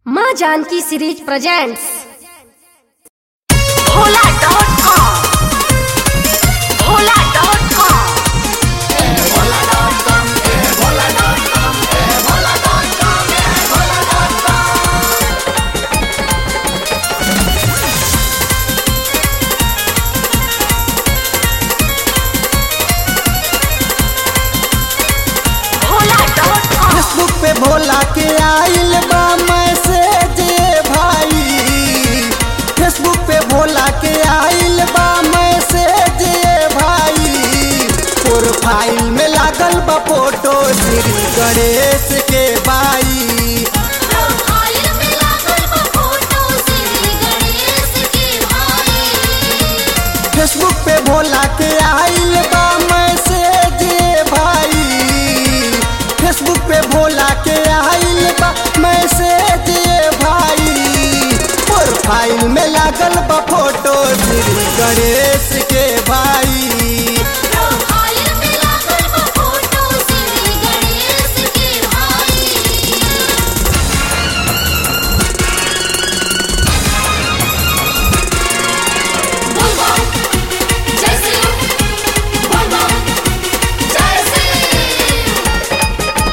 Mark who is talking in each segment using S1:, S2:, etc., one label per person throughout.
S1: माँ Janki series presents
S2: Bhola dot com Bhola dot com Bhola dot com
S3: Facebook पे भोला के आइल बा मैसेज भाई फेसबुक पे भोला के आइल बा मैसेज भाई प्रोफाइल में लागल बा फोटो श्री गणेश के बाई
S2: प्रोफाइल में लागल बा फोटो श्री गणेश के भाई
S3: फेसबुक पे भोला के आइल बा मैसेज भाई फेसबुक पे भोला के आइल बा मैसेज भाई प्रोफाइल में लागल बा फोटो श्री गणेश के भाई
S2: प्रोफाइल में लागल बा फोटो श्री गणेश के भाई बोल बम जय श्री बोल बम जय Shri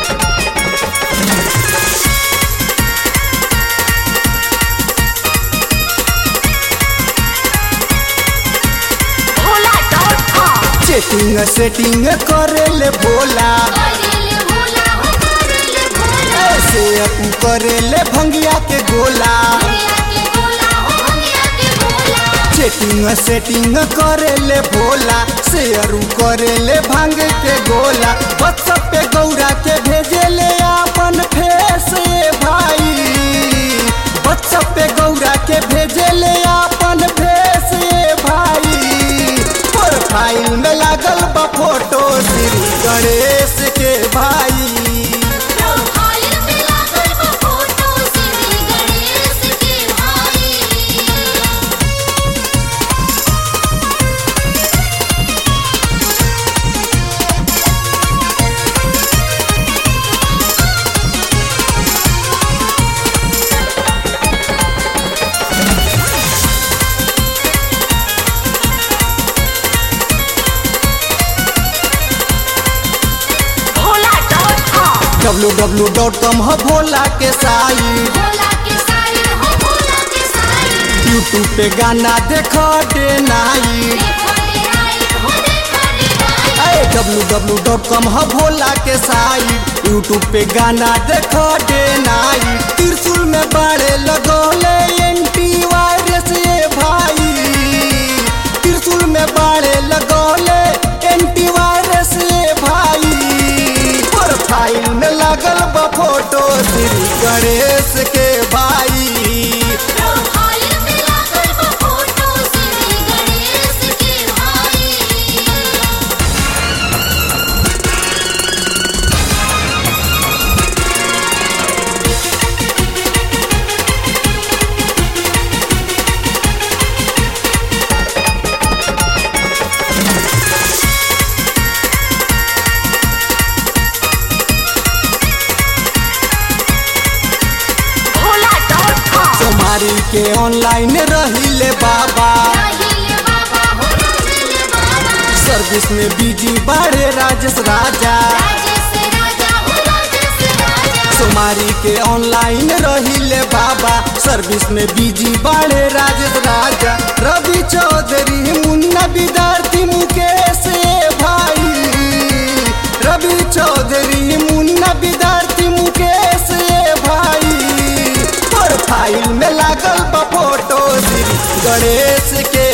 S2: Bhola dot com
S3: chatting setting करेले भोला
S2: करेले भोला हो करेले भोला
S3: ऐसे अपू करेले भंगिया के गोला
S2: भैया के भोला हो भैया के भोला
S3: चेटिंग सेटिंग करेले भोला शेयरू करेले भांग के गोला व्हाट्सएप पे गौरा के भेजेले अपन फेस भाई व्हाट्सएप पे गौरा के भेजेले अपन फेस भाई प्रोफाइल में लागल बा फोटो श्री गणेश के भाई
S2: प्रोफाइल में लागल बा फोटो श्री गणेश के भाई Bhola dot com
S3: W W dot com हो भोला के साई
S2: भोला के साई हो भोला के साई
S3: यूट्यूब पे गाना देखो डे नाई
S2: देखो रे आई हो देखो रे आई
S3: डब्लू डब्लू डॉट कॉम हो भोला के साइट यूट्यूब पे गाना देखो डे नाइट त्रिशूल में बाड़े लगोले एंटी वायरस ये भाई त्रिशूल में बाड़े लगोले एंटी वायरस ये भाई प्रोफाइल में लगल बा फोटो श्री गणेश के भाई
S2: प्रोफाइल में लागल बा फोटो श्री गणेश के भाई भोला डॉट कॉम
S3: सोमारी के ऑनलाइन रहिले बाबा
S2: राहिले बाबा हो राहिले बाबा
S3: सर्विस में बिजी बाड़े राजेश राजा
S2: राजेश राजा हो राजेश राजा
S3: सोमारी के ऑनलाइन रहिले बाबा सर्विस में बिजी बाड़े राजेश राजा रवि चौधरी मुन्ना विद्यार्थी मुकेश ए भाई रवि चौधरी मुन्ना विद्यार्थी मुकेश ए भाई प्रोफाइल में लागल बा फोटो श्री गणेश के